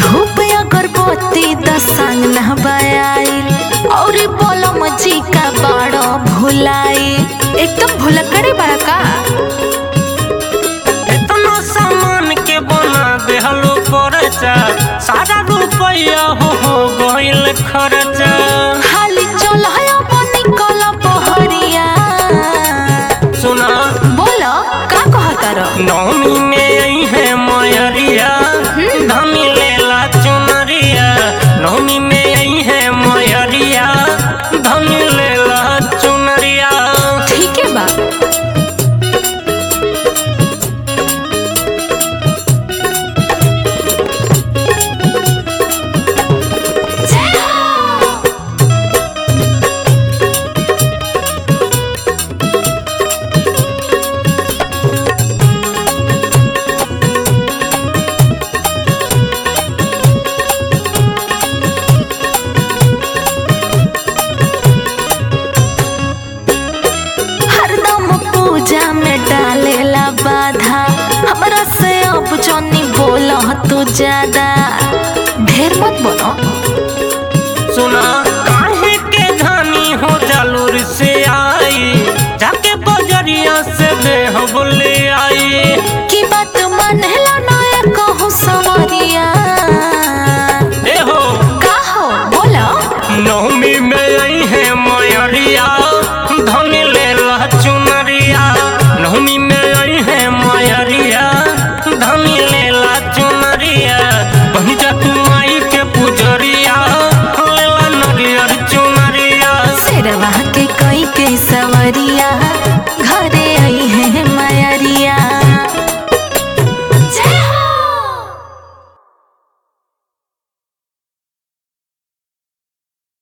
धूप अगरबत्ती दसांग नहबाइल और बोलम जी का बाड़ो भुलाई एकदम भुलक्कड़े बड़ा का इतना सामान के बना देहलो परचा सारा रुपया हो हो गइल खर्चा खाली चल है निकल बहरिया सुना बोलो का कहता रहो नौमी में आई है मयरिया धनी लेला चुनरिया नौमी में आई है मयरिया धनी लेला चुनरिया ठीक है बा हरदम पूजा में डालेला बाधा हमरा से अब जनी बोल तू ज्यादा ढेर मत बोलो सुना काहे के धनी हो जालूर से आई जाके बजरिया से देह बोले आई की बात मानेला ना कहूँ सवरिया ए हो का हो बोलो नौमी में आई है मयरिया धनी लेला चुनरिया नौमी में आई है मयरिया धनी लेला चुनरिया बनी जा तू माई के पुजरिया लेला नरियर चुनरिया शेरवा के कई के सवरिया